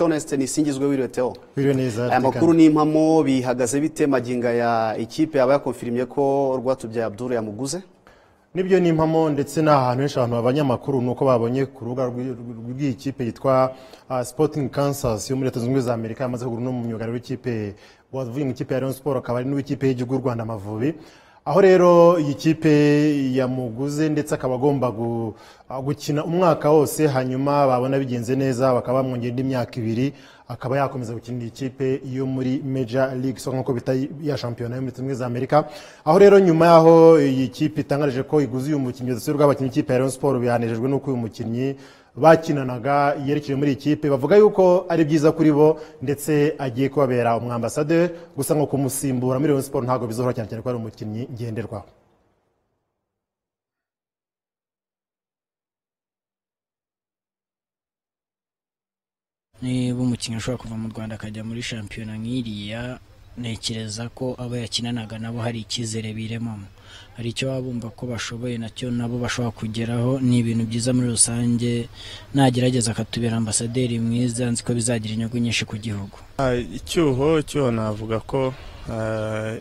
Honest nisingizwe wiriwe Theo Wiriwe neza aya makuru ni impamo bihagaze bite maginga ya ikipe yaba yakonfirimye ko Rwatubyaye Abdul yamuguze nibyo ni impamo ndetse n'ahantu henshi abantu abanyamakuru ni uko babonye ku rubuga rw'i- rw'iyi kipe yitwa ah, Sporting Kansas yo muri leta zunze ubumwe za Amerika yamaze kugura uno myugariro w'ikipe wavuye mu ikipe ya Rayon Sport akaba ari n'uw'ikipe y'igihugu y'u Rwanda Amavubi aho rero iyi kipe yamuguze ndetse akaba agomba gu- ah, gukina umwaka wose hanyuma babona bigenze neza bakaba bamwongera indi myaka ibiri akaba yakomeza gukinira ikipe yo muri Major League Soccer nk'uko bita ya shampiyona yo muri leta zunze ubumwe za Amerika aho rero nyuma y'aho iyi kipe itangaje ko iguze uyu mukinnyi uretse rw'abakinnyi ikipe ya Rayon Sport bihanejejwe n'uko uyu mukinnyi bakinanaga yerekeje muri iyi kipe bavuga yuko ari byiza kuri bo ndetse agiye kubabera umwambasaderi gusa ngo kumusimbura muri Rayon Sport ntabwo bizoroha cyane cyane ko ari umukinnyi ngenderwaho niba umukinnyi ashobora kuva mu rwanda akajya muri shampiyona nk'iriya ntekereza ko abo yakinanaga nabo hari icyizere biremamo hari icyo baba bumva ko bashoboye nacyo nabo bashobora kugeraho ni ibintu byiza muri rusange nagerageza akatubera ambasaderi mwiza nzi ko bizagira inyungu nyinshi ku gihugu Ah, icyuho icyuho navuga ko ah,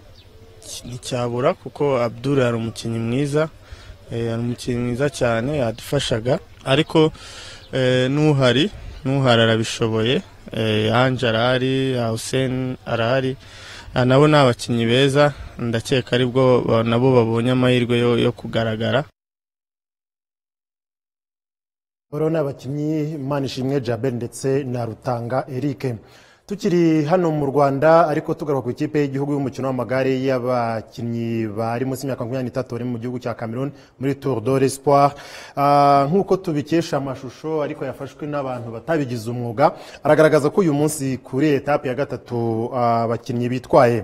ki- nticyabura kuko Abdul yari umukinnyi mwiza eh, yari umukinnyi mwiza cyane yadufashaga ariko eh, n'uhari n'uhari arabishoboye eh, Ange arahari ah, Hussein arahari Ah, nabo ni abakinnyi beza ndakeka aribwo ba- nabo babonye amahirwe yo, yo kugaragara Bariho n'abakinnyi Manishimwe Jabel ndetse na Rutanga Eric. Tukiri hano mu Rwanda ariko tugaruka ku ikipe y'igihugu y'umukino w'amagare y'abakinnyi bari munsi y'imyaka makumyabiri n'itatu bari mu gihugu cya Cameroon muri Tour de l'Espoir. Ah, Nk'uko tubikesha amashusho ariko yafashwe n'abantu batabigize umwuga, aragaragaza ko uyu munsi kuri etape ya gatatu ah, abakinnyi bitwaye.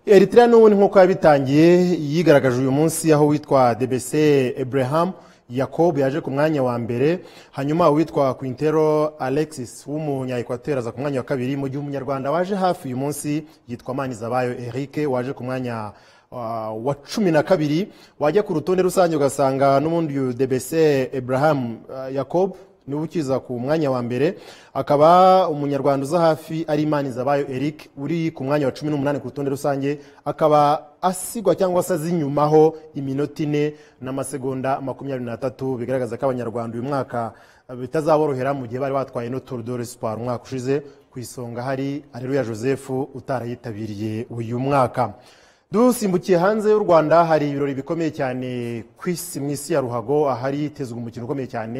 Eritrea n'ubundi nk'uko yabitangiye yigaragaje uyu munsi aho witwa DBC Abraham Yakob yaje ku mwanya wa mbere hanyuma uwitwa Quintero Alexis w'umunya Equateur aza ku mwanya wa kabiri mu gihe umunyarwanda waje hafi uyu munsi yitwa Manizabayo Eric waje ku mwanya ah, wa cumi na kabiri wajya ku rutonde rusange ugasanga n'ubundi uyu Debese Abraham ah, Yakob niwe ukiza ku mwanya wa mbere akaba umunyarwanda uza hafi ari Manizabayo Eric uri ku mwanya wa cumi n'umunani ku rutonde rusange akaba asigwa cyangwa se aza inyumaho iminota ine n'amasegonda makumyabiri n'atatu bigaragaza ko abanyarwanda uyu mwaka eh, bitazaborohera mu gihe bari batwaye no Tour de l'Espoir umwaka ushize ku isonga hari Areruya Joseph utarayitabiriye uyu mwaka dusimbukiye hanze y'u Rwanda hari ibirori bikomeye cyane ku isi mu isi ya ruhago ahari hitezwe umukino ukomeye cyane